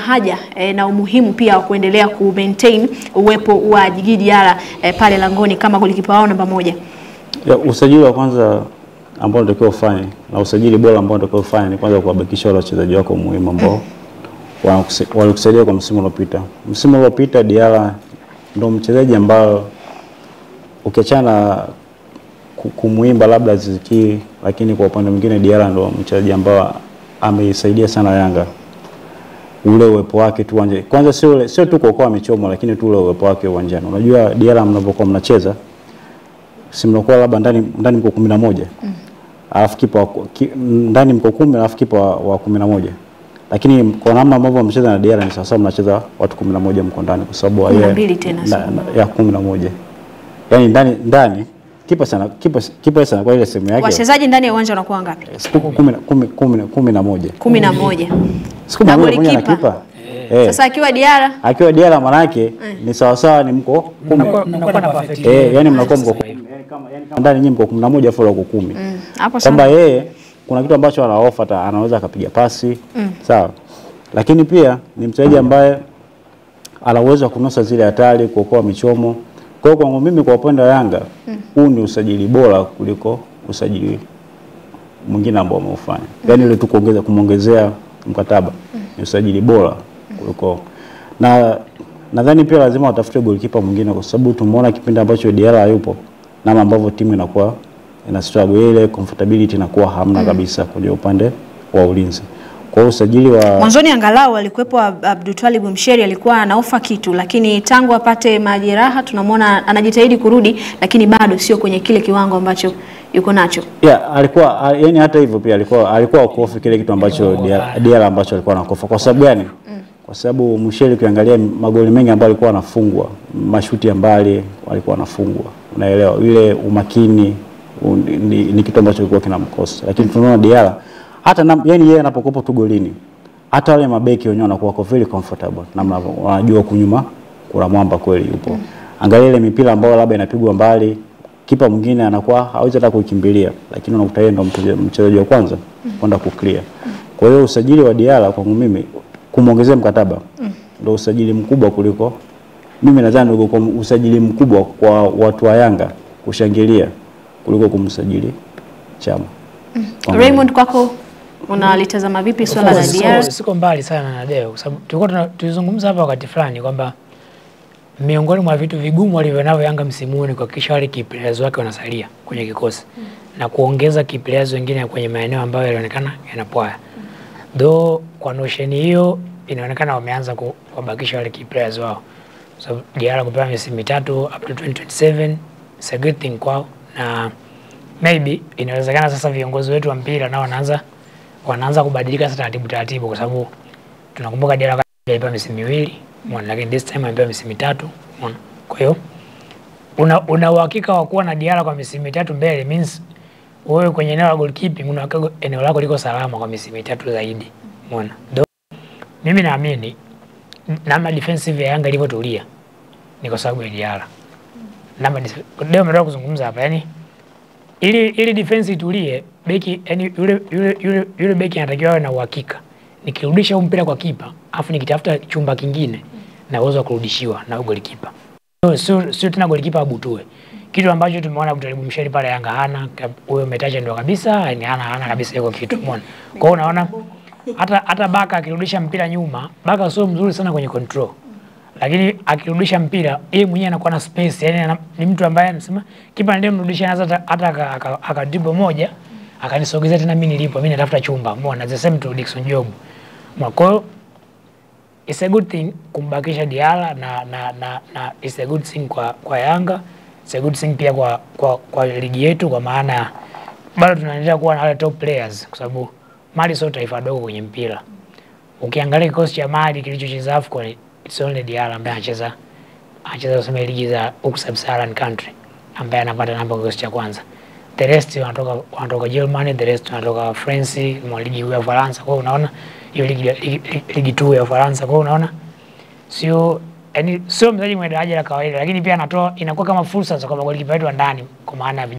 haja e, na umuhimu pia wa kuendelea ku maintain uwepo wa Djigui Diarra e, pale langoni kama golikipa wao namba moja. Ya, usajili wa kwanza ambao unatakiwa ufanye na usajili bora ambao unatakiwa ufanye ni kwanza kuwabakisha wale wachezaji wako muhimu ambao wanakusa- walikusaidia kwa msimu uliopita. Msimu uliopita Diarra ndo mchezaji ambao ukiachana na ku- kumuimba labda Aziz Ki, lakini kwa upande mwingine Diarra ndo mchezaji ambao ameisaidia sana Yanga ule uwepo wake tu uwanjani. Kwanza sio ule- sio tu kuokoa michomo, lakini tu ule uwepo wake uwanjani. Unajua Diarra mnapokuwa mnacheza si mnakuwa labda ndani ndani mko kumi na moja alafu kipa wa- ki, ndani mko kumi alafu kipa wa, wa kumi na moja lakini kwa namna ambavyo mnacheza na Diarra ni sawasawa mnacheza watu kumi na moja mko ndani kwa sababu Kumi na yeye- mbili tena, na- sio na- ya kumi na moja yani ndani ndani kipa sana kipa kipa sana kwa ile sehemu yake Wachezaji ndani ya uwanja wanakuwa ngapi? siku kumi na- kumi- kumi na- kumi na moja kumi na moja. siku Na moja pamoja na golikipa. kipa eh Sasa akiwa Diarra akiwa Diarra manake ni sawasawa ni mko kumi Mnakuwa- mnakuwa na perfect eh yani mnakuwa mko Sasa kumi yani kama yani kama ndani nyinyi mko kumi na moja afu wako kumi mm, hapo kwamba sana. yeye kuna kitu ambacho ana offer ta anaweza akapiga pasi sawa, lakini pia ni mchezaji ambaye ana uwezo wa kunusa zile hatari, kuokoa michomo. Kwa hiyo kwangu mimi, kwa upande wa Yanga, huu ni usajili bora kuliko usajili mwingine ambao wameufanya, yaani ile tu kuongeza kumwongezea mkataba ni usajili bora kuliko na nadhani pia lazima watafute golikipa mwingine kwa sababu tumeona kipindi ambacho Diarra hayupo namna ambavyo timu inakuwa ina struggle ile comfortability inakuwa hamna kabisa kwenye upande wa ulinzi. Kwa hiyo usajili wa Mwanzoni angalau alikuwepo Ab- Abdultwalib Msheri alikuwa anaofa kitu, lakini tangu apate majeraha tunamwona anajitahidi kurudi, lakini bado sio kwenye kile kiwango ambacho yuko nacho. yeah, alikuwa a- yani hata hivyo pia alikuwa alikuwa akofi kile kitu ambacho Diarra Diarra ambacho alikuwa anakofa. Kwa sababu gani? Kwa sababu Msheli ukiangalia magoli mengi ambayo alikuwa anafungwa, mashuti ya mbali alikuwa anafungwa. Unaelewa? Ile umakini u, ni, ni kitu ambacho kilikuwa kinamkosa. Lakini tunaona Diarra hata na, yani yeye anapokuwa tu golini hata wale mabeki wenyewe wanakuwa wako very comfortable namna wanajua kunyuma kuna mwamba kweli yupo. Angalia ile mipira ambayo labda inapigwa mbali, kipa mwingine anakuwa hawezi hata kuikimbilia, lakini unakuta yeye ndo mchezaji- mchezaji wa kwanza kwenda kuclear. Kwa hiyo usajili wa Diarra kwangu mimi kumwongezea mkataba ndio usajili mkubwa kuliko mimi nadhani ndio kwa usajili mkubwa kwa watu wa Yanga kushangilia kuliko kumsajili Chama. Kwangu Raymond, kwako unalitazama vipi swala la Of course, Diarra? siko, siko mbali sana na Deo kwa sababu tulikuwa tuna- tulizungumza hapa wakati fulani kwamba miongoni mwa vitu vigumu walivyonavyo Yanga msimu huu ni kuhakikisha wale key players wake wanasalia kwenye kikosi na kuongeza key players wengine kwenye maeneo ambayo yalionekana yanapwaya. Though kwa notion hiyo inaonekana wameanza ku- kuwabakisha wale key players wao. So Diarra kupewa misimu mitatu up to 2027 it's a good thing kwao na maybe inawezekana sasa viongozi wetu wa mpira nao wanaanza wanaanza kubadilika sasa taratibu taratibu, kwa sababu tunakumbuka Diarra alipewa misimu miwili umeona, lakini this time amepewa misimu mitatu umeona. Kwa hiyo una una uhakika wa kuwa na Diarra kwa misimu mitatu mbele means wewe kwenye eneo la goalkeeping una uhakika eneo lako liko salama kwa misimu mitatu zaidi umeona. Though, Mimi naamini namna defensive ya Yanga ilivyotulia ni kwa sababu ya Diarra. Namna dif- leo umetoka kuzungumza hapa yani ili ili defense itulie, beki yani yule yule yule, yule beki anatakiwa awe na uhakika, nikirudisha huu mpira kwa kipa afu nikitafuta chumba kingine na uwezo wa kurudishiwa na huyo golikipa, sio sio sio tena golikipa abutue, kitu ambacho tumeona Abdulrahim Msheri pale Yanga hana kab- huyo umetaja ndio kabisa, yani hana hana kabisa hiyo kitu, umeona. Kwa hiyo unaona hata hata Baka akirudisha mpira nyuma, Baka sio mzuri sana kwenye control lakini akirudisha mpira yeye mwenyewe anakuwa na space, yani ana, ni mtu ambaye anasema kipa ndiye mrudisha hata hata hata aka- aka- akadribo moja akanisogezea tena mimi nilipo, mimi natafuta chumba. Umeona, the same to Dickson Job. Umeona, Kwa hiyo it's a good thing kumbakisha Diarra na, na, na, na it's a good thing kwa, kwa Yanga it's a good thing pia kwa, kwa, kwa ligi yetu kwa maana bado tunaendelea kuwa na wale top players kwa sababu Mali sio taifa dogo kwenye mpira. Ukiangalia kikosi cha Mali kilichocheza AFCON it's only Diarra ambaye anacheza anacheza kusema ligi za huku sub-Saharan country ambaye anapata namba kikosi cha kwanza. The rest wanatoka wanatoka Germany, the rest wanatoka France, mwa ligi kuu ya Ufaransa. Kwa hiyo unaona hiyo ligi ligi, ligi, ligi tu ya Ufaransa. Kwa hiyo unaona sio yani sio mchezaji mwenye daraja la kawaida, lakini pia anatoa inakuwa kama fursa za kwa magolikipa wetu wa ndani kwa maana ya